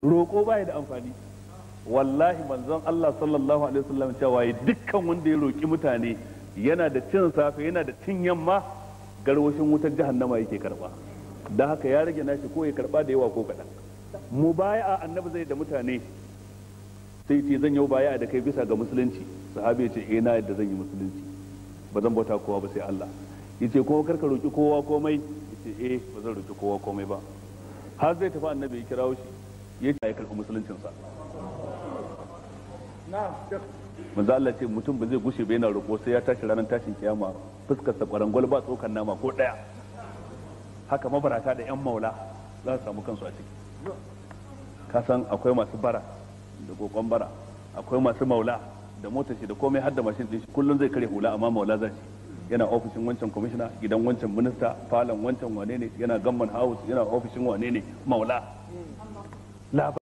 roƙo ba da amfani wallahi manzon Allah sallallahu alaihi wasallam cewa dukkan wanda ya roƙi mutane yana da cin safe yana da cin yamma garwashin wutar jahannama yake karba da haka ya rage nashi ko ya karba da yawa ko kaɗan mu baya annabi zai da mutane sai ce zan yi baya da kai bisa ga musulunci sahabi ya ce eh na yadda zan yi musulunci ba zan bauta kowa ba sai Allah yace kuma kar ka roki kowa komai yace eh ba zan roki kowa komai ba har zai tafi annabi ya kirawo shi ya ce ya karɓi musuluncin sa manzo Allah ce mutum ba zai gushe ba yana roƙo sai ya tashi ranar tashin kiyama fuskar sa kwarangwal ba tsokan nama ko daya haka mabarata da yan maula za su samu kansu a ciki ka san akwai masu bara da kokon bara akwai masu maula da motar shi da komai har da mashin din shi kullum zai kare hula amma maula zai yana ofishin wancan kwamishina gidan wancan minista falon wancan wane ne yana gamman house yana ofishin wane ne maula